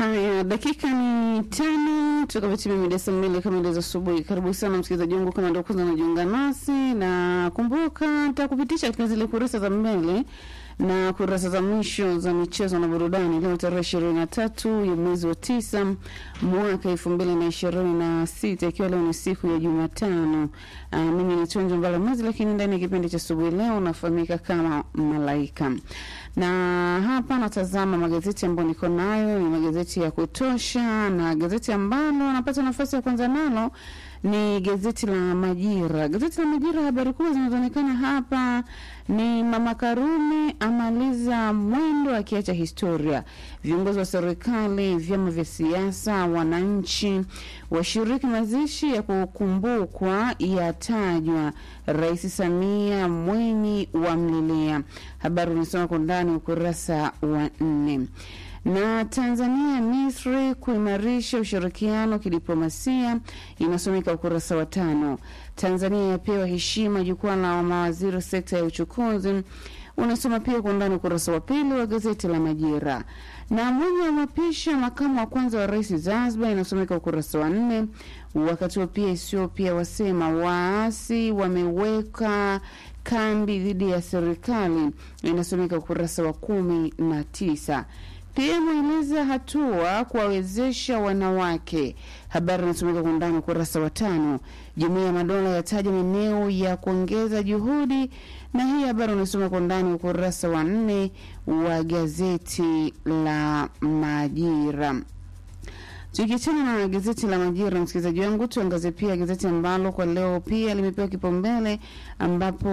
Haya, dakika ni tano tukapatimia mida saa mbili kamili za asubuhi. Karibu sana msikilizaji wangu, kama ndio kwanza unajiunga nasi, na kumbuka nitakupitisha katika zile kurasa za mbele na kurasa za mwisho za michezo na burudani leo tarehe ishirini na tatu ya mwezi wa tisa mwaka elfu mbili na ishirini na sita ikiwa leo ni siku ya Jumatano. Uh, mimi ni Tonjo Mbalamazi, lakini ndani ya kipindi cha asubuhi leo nafahamika kama Malaika na hapa natazama magazeti ambayo niko nayo, ni magazeti ya kutosha, na gazeti ambalo napata nafasi ya kwanza nalo ni gazeti la Majira. Gazeti la Majira, habari kubwa zinazoonekana hapa ni Mama Karume amaliza mwendo akiacha historia. Viongozi wa serikali, vyama vya siasa, wananchi washiriki mazishi ya kukumbukwa yatajwa. Rais Samia Mwenyi wamlilia. Habari unasoma kwa ndani ukurasa wa nne na Tanzania Misri kuimarisha ushirikiano kidiplomasia inasomeka ukurasa wa tano. Tanzania yapewa heshima jukwaa la mawaziri sekta ya uchukuzi unasoma pia kwa undani ukurasa wa pili wa gazeti la Majira. Na mwenye amapisha makamu wa kwanza wa rais Zanzibar inasomeka ukurasa wa nne. Wakati huo pia Ethiopia wasema waasi wameweka kambi dhidi ya serikali inasomeka ukurasa wa kumi na tisa. Pia mweleza hatua kuwawezesha wanawake. Habari inasomeka kwa undani ukurasa wa tano. Jumuiya ya Madola yataja maeneo ya kuongeza juhudi, na hii habari unasoma kwa undani ukurasa wa nne wa gazeti la Majira. Tukiachana na gazeti la Majira, msikilizaji wangu, tuangazie pia gazeti ambalo kwa leo pia limepewa kipaumbele, ambapo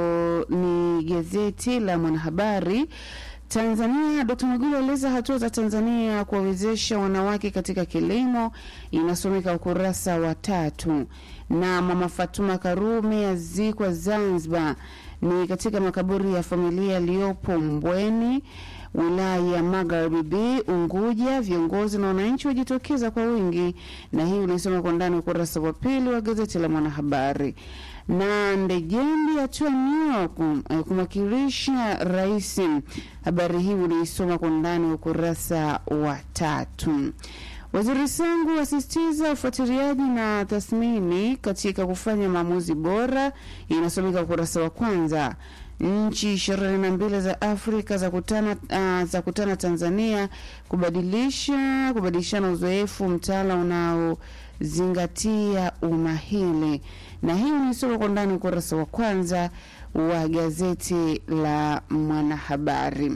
ni gazeti la Mwanahabari. Tanzania, Dkt. Mwigulu aeleza hatua za Tanzania kuwawezesha wanawake katika kilimo, inasomeka ukurasa wa tatu. Na mama Fatuma Karume azikwa Zanzibar, ni katika makaburi ya familia yaliyopo Mbweni wilaya ya Magharibi B Unguja. Viongozi na wananchi wajitokeza kwa wingi, na hii unaisoma kwa ndani ukurasa wa pili wa gazeti la Mwanahabari. Na Ndejembi atua New York kumwakilisha rais. Habari hii unaisoma kwa ndani ukurasa wa tatu. Waziri Sangu asisitiza ufuatiliaji na tathmini katika kufanya maamuzi bora, inasomeka ukurasa wa kwanza. Nchi ishirini na mbili za Afrika za kutana, uh, za kutana Tanzania kubadilisha kubadilishana uzoefu mtaala unaozingatia umahili, na hii unaisoma kwa ndani ukurasa wa kwanza wa gazeti la Mwanahabari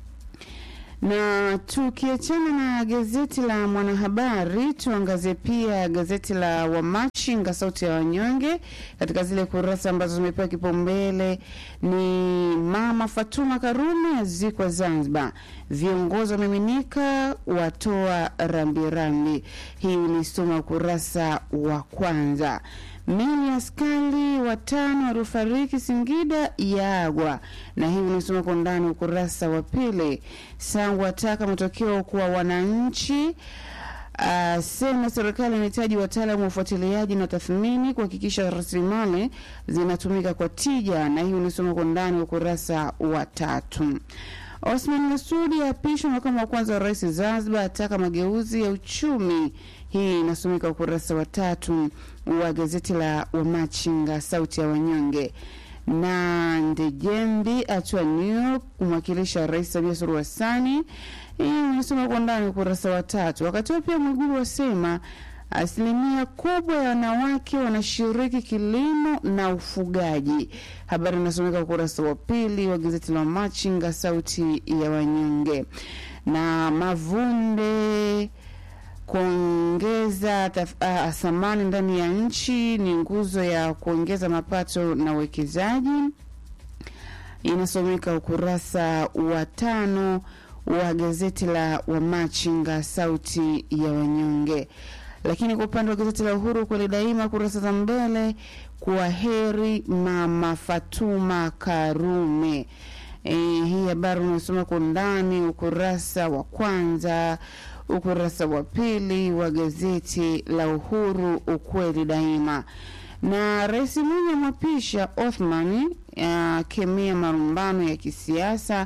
na tukiachana na gazeti la Mwanahabari, tuangazie pia gazeti la Wamachinga, sauti ya wanyonge. Katika zile kurasa ambazo zimepewa kipaumbele ni mama Fatuma Karume azikwa Zanzibar, viongozi wamiminika watoa rambirambi. Hii ulisoma ukurasa wa kwanza. Mili askari watano waliofariki Singida yaagwa, na hii unasoma kwa ndani ukurasa wa pili. Sangu ataka matokeo kwa wananchi. Uh, sema serikali inahitaji wataalamu wa ufuatiliaji na tathmini kuhakikisha rasilimali zinatumika kwa tija, na hii unasoma kwa ndani ukurasa wa tatu. Osman Masudi aapishwa makamu wa kwanza wa rais Zanzibar, ataka mageuzi ya uchumi. Hii inasomeka ukurasa wa tatu wa gazeti la Wamachinga, sauti ya wanyonge. Na Ndejembi atua New York kumwakilisha Rais Samia Suluhu Hassani. Hii inasoma kwa ndani ukurasa wa tatu. Wakati huo pia Mwigulu wasema asilimia kubwa ya wanawake wanashiriki kilimo na ufugaji. Habari inasomeka ukurasa wa pili wa gazeti la Machinga, sauti ya wanyonge. Na Mavunde kuongeza uh, thamani ndani ya nchi ni nguzo ya kuongeza mapato na uwekezaji, inasomeka ukurasa wa tano wa gazeti la Wamachinga, sauti ya wanyonge. Lakini kwa upande wa gazeti la Uhuru kweli daima, kurasa za mbele, kwa heri mama Fatuma Karume. E, hii habari unasoma kwa undani ukurasa wa kwanza ukurasa wa pili wa gazeti la Uhuru, ukweli daima. Na Rais Mwinyi amwapisha Othman akemea marumbano ya kisiasa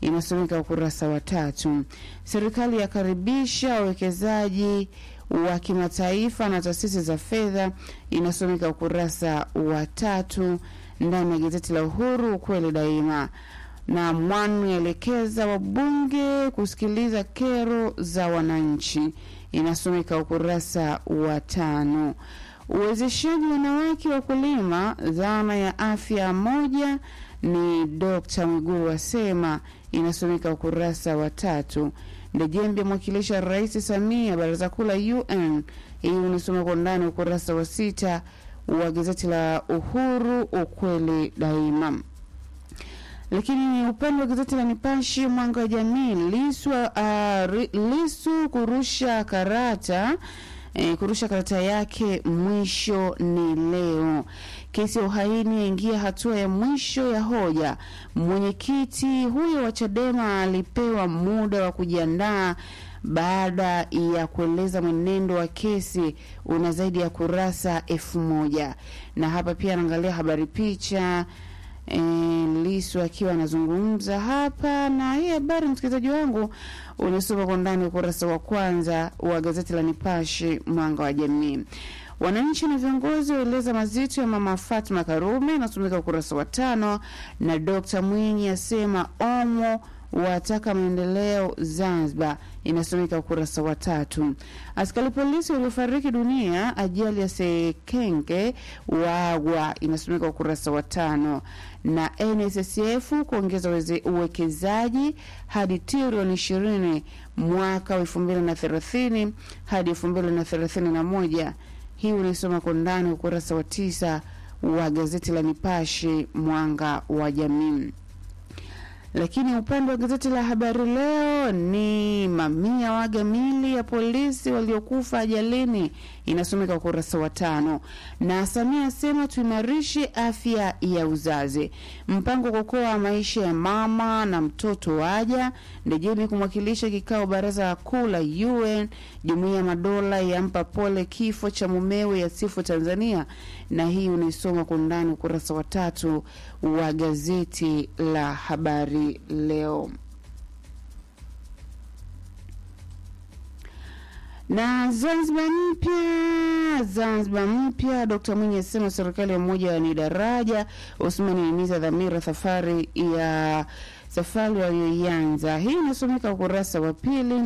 inasomeka ukurasa wa tatu. Serikali yakaribisha wawekezaji wa kimataifa na taasisi za fedha, inasomeka ukurasa wa tatu ndani ya gazeti la Uhuru, ukweli daima na Mwanu yaelekeza wabunge kusikiliza kero za wananchi, inasomeka ukurasa wa tano. Uwezeshaji wanawake wakulima, dhana ya afya moja ni Dr. Mwigulu asema, inasomeka ukurasa wa tatu. Ndejembe mwakilisha Rais Samia baraza kuu la UN, hii unasoma kwa ndani ukurasa wa sita wa gazeti la Uhuru, ukweli daima lakini upande wa gazeti la Nipashe mwanga wa jamii, Lisu, uh, Lisu kurusha karata eh, kurusha karata yake mwisho ni leo. Kesi ya uhaini yaingia hatua ya mwisho ya hoja. Mwenyekiti huyo wa Chadema alipewa muda wa kujiandaa baada ya kueleza mwenendo wa kesi una zaidi ya kurasa elfu moja na hapa pia anaangalia habari picha E, Lisu akiwa anazungumza hapa, na hii habari msikilizaji wangu unasoma kwa ndani ukurasa wa kwanza wa gazeti la Nipashe mwanga wa jamii. Wananchi na viongozi waeleza mazito ya mama Fatma Karume, inasomeka ukurasa wa tano, na Dr. Mwinyi asema omo wataka maendeleo Zanzibar, inasomeka ukurasa wa tatu. Askari polisi waliofariki dunia ajali ya Sekenge wagwa, inasomeka ukurasa wa tano. Na NSSF kuongeza uwekezaji hadi trilioni ishirini mwaka wa elfu mbili na thelathini hadi elfu mbili na thelathini na moja. Hii unaisoma kwa ndani ukurasa wa tisa wa gazeti la Nipashe mwanga wa jamii lakini upande wa gazeti la Habari Leo ni mamia waga mili ya polisi waliokufa ajalini, inasomeka ukurasa wa tano. Na Samia asema tuimarishe afya ya uzazi, mpango kuokoa maisha ya mama na mtoto waja. Ndejemi kumwakilisha kikao baraza kuu la UN. Jumuiya ya Madola yampa pole kifo cha mumewe yasifu Tanzania, na hii unaisoma kwa undani ukurasa wa tatu wa gazeti la Habari Leo. Na Zanzibar mpya, Zanzibar mpya. Dkt Mwinyi asema serikali ya umoja ni daraja. Usmani ahimiza dhamira safari ya safari walioianza. Hii inasomeka ukurasa wa pili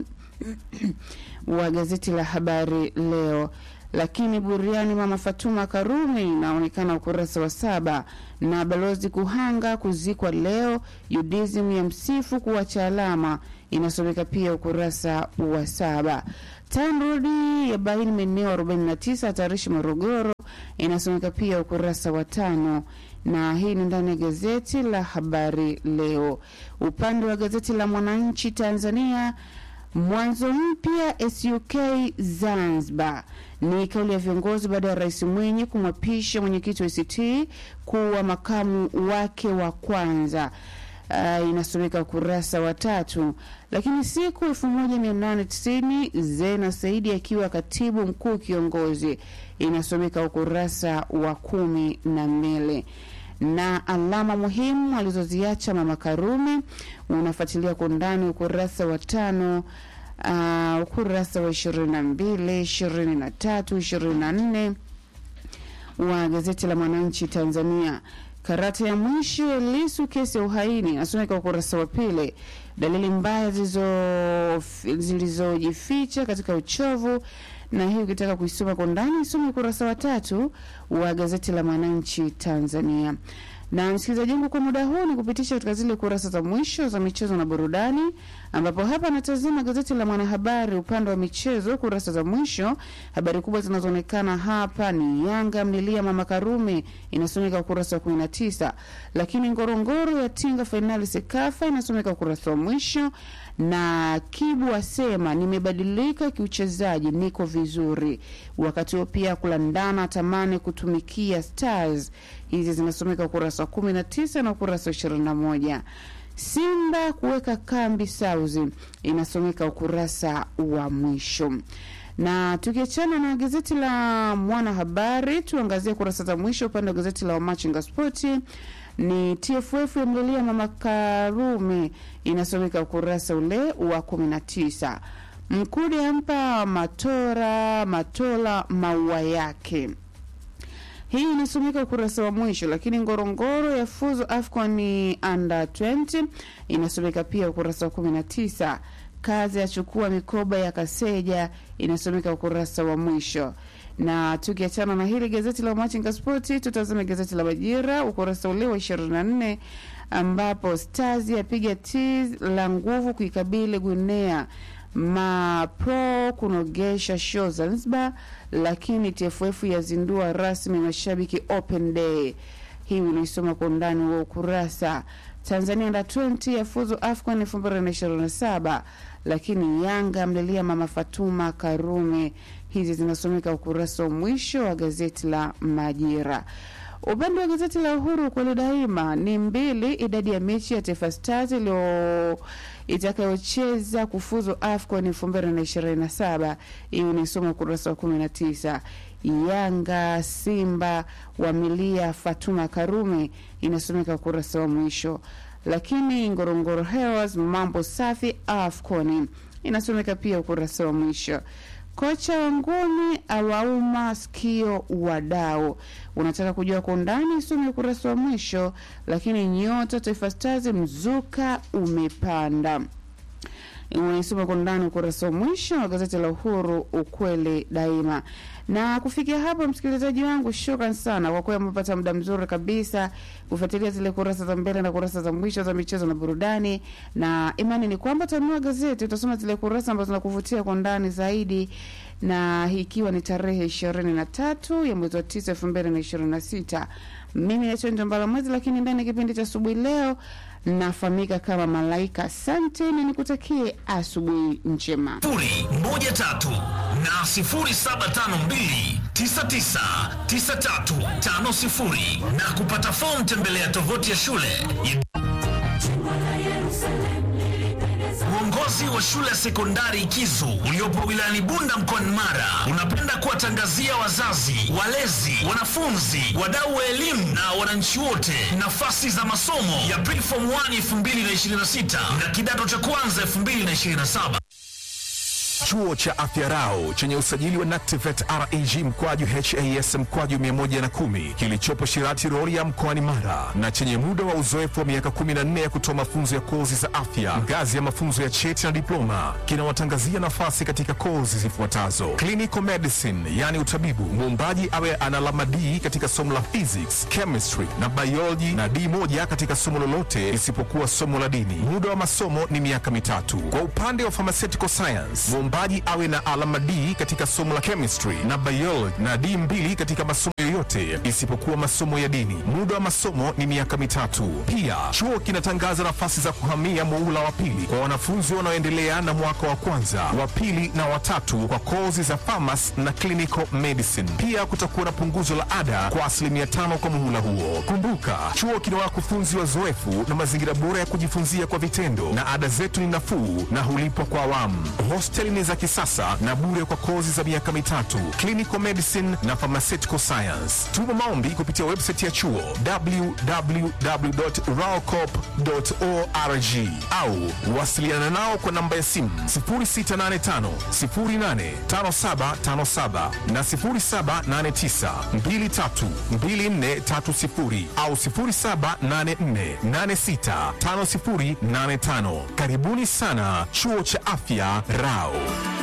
wa gazeti la Habari Leo lakini buriani mama Fatuma Karume inaonekana ukurasa wa saba, na balozi Kuhanga kuzikwa leo, UDSM ya msifu kuacha alama, inasomeka pia ukurasa wa saba. TANROADS ya baini maeneo 49 hatarishi Morogoro, inasomeka pia ukurasa wa tano na hii ni ndani ya gazeti la Habari Leo. Upande wa gazeti la Mwananchi Tanzania Mwanzo mpya SUK Zanzibar ni kauli ya viongozi baada ya Rais Mwinyi kumwapisha mwenyekiti wa ACT kuwa makamu wake wa kwanza. Uh, inasomeka ukurasa wa tatu. Lakini siku 1890 Zena Saidi akiwa katibu mkuu kiongozi, inasomeka ukurasa wa kumi na mbili na alama muhimu alizoziacha mama Karume unafuatilia kwa undani ukurasa wa tano, uh, ukurasa wa ishirini na mbili, ishirini na tatu, ishirini na nne wa gazeti la Mwananchi Tanzania. Karata ya mwisho ya Lisu kesi ya uhaini nasomeka ukurasa wa pili. Dalili mbaya zilizojificha katika uchovu na hii ukitaka kuisoma kwa ndani isome ukurasa wa tatu wa gazeti la Mwananchi Tanzania. Na msikilizaji wangu, kwa muda huu ni kupitisha katika zile kurasa za mwisho za michezo na burudani, ambapo hapa natazama gazeti la Mwanahabari upande wa michezo, kurasa za mwisho. Habari kubwa zinazoonekana hapa ni Yanga mlilia mama Karume, inasomeka ukurasa wa 19, lakini Ngorongoro ya tinga fainali Sekafa, inasomeka ukurasa wa mwisho, na Kibu asema nimebadilika kiuchezaji, niko vizuri. Wakati huo pia kulandana tamani kutumikia Stars, hizi zinasomeka ukurasa wa 19 na ukurasa wa 21. Simba kuweka kambi Sauzi inasomeka ukurasa wa mwisho. Na tukiachana na gazeti la Mwanahabari, tuangazie kurasa za mwisho upande wa gazeti la Wamachinga Spoti ni TFF yamlilia mama Karume, inasomeka ukurasa ule wa kumi na tisa. Mkude ampa Matora Matola maua yake hii inasomeka ukurasa wa mwisho, lakini Ngorongoro ya fuzu AFCON under 20 inasomeka pia ukurasa wa 19. Kazi yachukua mikoba ya Kaseja inasomeka ukurasa wa mwisho. Na tukiachana na hili gazeti la Machinga Spoti, tutazame gazeti la Majira ukurasa ule wa 24 ambapo Stars yapiga tiz la nguvu kuikabili Guinea Mapro kunogesha show Zanzibar, lakini TFF yazindua rasmi mashabiki open day. Hii unaisoma kwa undani wa ukurasa. Tanzania under 20 yafuzu AFCON 2027, lakini Yanga mlilia mama Fatuma Karume. Hizi zinasomeka ukurasa wa mwisho wa gazeti la Majira. Upande wa gazeti la Uhuru kweli daima ni mbili, idadi ya mechi ya Taifa Stars iliyo itakayocheza kufuzu AFCON 2027. Hii unaisoma ukurasa wa 19. Yanga Simba wamilia Fatuma Karume inasomeka ukurasa wa mwisho, lakini Ngorongoro Heroes mambo safi AFCON inasomeka pia ukurasa wa mwisho. Kocha wa ngome awauma sikio wadau. Unataka kujua kwa undani, some ukurasa wa mwisho. Lakini nyota Taifa Stars mzuka umepanda, unaisoma kwa undani ukurasa wa mwisho wa gazeti la Uhuru, ukweli daima. Na kufikia hapo, msikilizaji wangu, shukran sana kwa kuwa umepata muda mzuri kabisa kufuatilia zile kurasa za mbele na kurasa za mwisho za michezo na burudani, na imani ni kwamba utanunua gazeti, utasoma zile kurasa ambazo zinakuvutia kwa ndani zaidi, na hii ikiwa ni tarehe ishirini na tatu ya mwezi wa tisa elfu mbili na ishirini na sita. Mimi naitwa Njombala Mwezi, lakini ndani ya kipindi cha asubuhi leo nafahamika kama Malaika. Asante na nikutakie asubuhi njema. sifuri moja tatu na sifuri saba tano mbili tisa tisa tisa tatu tano sifuri na kupata fomu tembelea tovuti ya shule ya Uongozi wa shule ya sekondari Kizu uliopo wilayani Bunda mkoani Mara unapenda kuwatangazia wazazi, walezi, wanafunzi, wadau wa elimu na wananchi wote nafasi za masomo ya Preform 1 2026 na kidato cha kwanza 2027. Chuo cha Afya Rau chenye usajili wa NACTIVATE reg mkwaju has mkwaju 110 kilichopo Shirati Rorya mkoani Mara na chenye muda wa uzoefu wa miaka 14 ya kutoa mafunzo ya kozi za afya ngazi ya mafunzo ya cheti na diploma kinawatangazia nafasi katika kozi zifuatazo: clinical medicine, yani utabibu, muombaji awe ana alama D katika somo la physics, chemistry na biology na D moja katika somo lolote isipokuwa somo la dini. Muda wa masomo ni miaka mitatu. Kwa upande wa pharmaceutical science, muombaji awe na alama D katika somo la chemistry na biology na D mbili katika masomo yoyote isipokuwa masomo ya dini. Muda wa masomo ni miaka mitatu. Pia chuo kinatangaza nafasi za kuhamia muhula wa pili kwa wanafunzi wanaoendelea na mwaka wa kwanza, wa pili na watatu kwa kozi za pharmacy na clinical medicine. Pia kutakuwa na punguzo la ada kwa asilimia tano kwa muhula huo. Kumbuka, chuo kina wakufunzi wazoefu na mazingira bora ya kujifunzia kwa vitendo, na ada zetu ni nafuu na hulipwa kwa awamu. Hosteli ni za kisasa na bure kwa kozi za miaka mitatu, clinical medicine na pharmaceutical science. Tuma maombi kupitia website ya chuo www.raocop.org au wasiliana nao kwa namba ya simu 0685 085757 na 0789 232430 au 0784865085. Karibuni sana chuo cha afya Rao.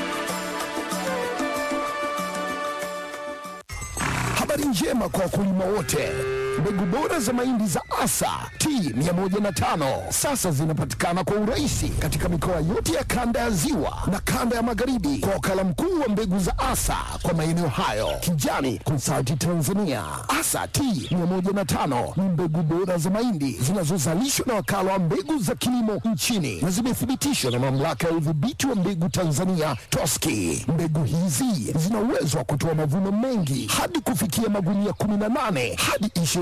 Habari njema kwa wakulima wote. Mbegu bora za mahindi za Asa T105 sasa zinapatikana kwa urahisi katika mikoa yote ya kanda ya Ziwa na kanda ya Magharibi kwa wakala mkuu wa mbegu za Asa kwa maeneo hayo, Kijani Consulting Tanzania. Asa T105 ni mbegu bora za mahindi zinazozalishwa na wakala wa mbegu za kilimo nchini na zimethibitishwa na mamlaka ya udhibiti wa mbegu Tanzania TOSCI. Mbegu hizi zina uwezo wa kutoa mavuno mengi hadi kufikia magunia 18 hadi 20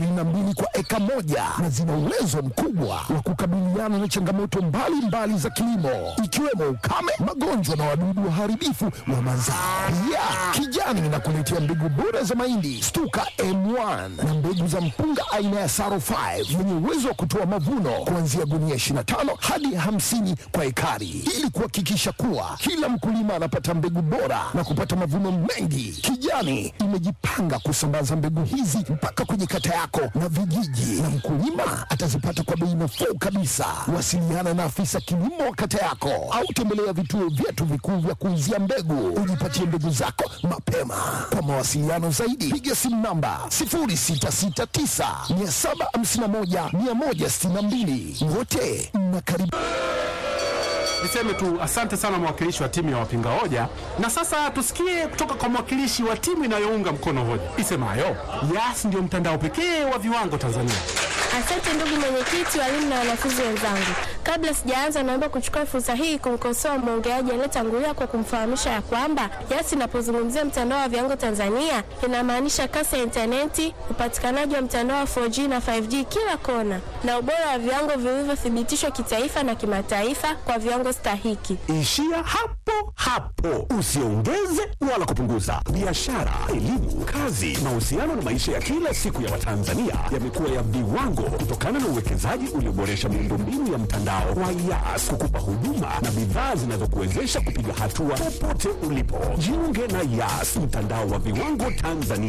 22 kwa eka moja na zina uwezo mkubwa wa kukabiliana na changamoto mbalimbali za kilimo ikiwemo ukame, magonjwa na wadudu waharibifu wa mazao. Pia Kijani inakuletea mbegu bora za mahindi Stuka M1 na mbegu za mpunga aina ya Saro 5 yenye uwezo wa kutoa mavuno kuanzia gunia 25 hadi 50 kwa ekari, ili kuhakikisha kuwa kila mkulima anapata mbegu bora na kupata mavuno mengi. Kijani imejipanga kusambaza mbegu hizi mpaka kwenye kata yako na vijiji, na mkulima atazipata kwa bei nafuu kabisa. Wasiliana na afisa kilimo wa kata yako au tembelea vituo vyetu vikuu vya kuuzia mbegu, ujipatie mbegu zako mapema. Kwa mawasiliano zaidi, piga simu namba 0669 751 162. Wote mnakaribishwa. Niseme tu asante sana mwakilishi wa timu ya wapinga hoja, na sasa tusikie kutoka kwa mwakilishi wa timu inayounga mkono hoja isemayo Yas ndio mtandao pekee wa viwango Tanzania. Asante ndugu mwenyekiti, walimu na wanafunzi wenzangu. Kabla sijaanza, naomba kuchukua fursa hii kumkosoa mwongeaji aliyetangulia kwa kumfahamisha ya kwamba Yas inapozungumzia mtandao wa viwango Tanzania inamaanisha kasi ya intaneti, upatikanaji wa mtandao wa 4G na 5G kila kona, na ubora wa viwango vilivyothibitishwa kitaifa na kimataifa kwa viwango stahiki. Ishia hapo hapo, usiongeze wala kupunguza. Biashara, elimu, kazi, mahusiano na maisha ya kila siku ya Watanzania yamekuwa ya viwango kutokana na uwekezaji ulioboresha miundombinu ya mtandao wa Yas kukupa huduma na bidhaa zinazokuwezesha kupiga hatua popote ulipo. Jiunge na Yas, mtandao wa viwango Tanzania.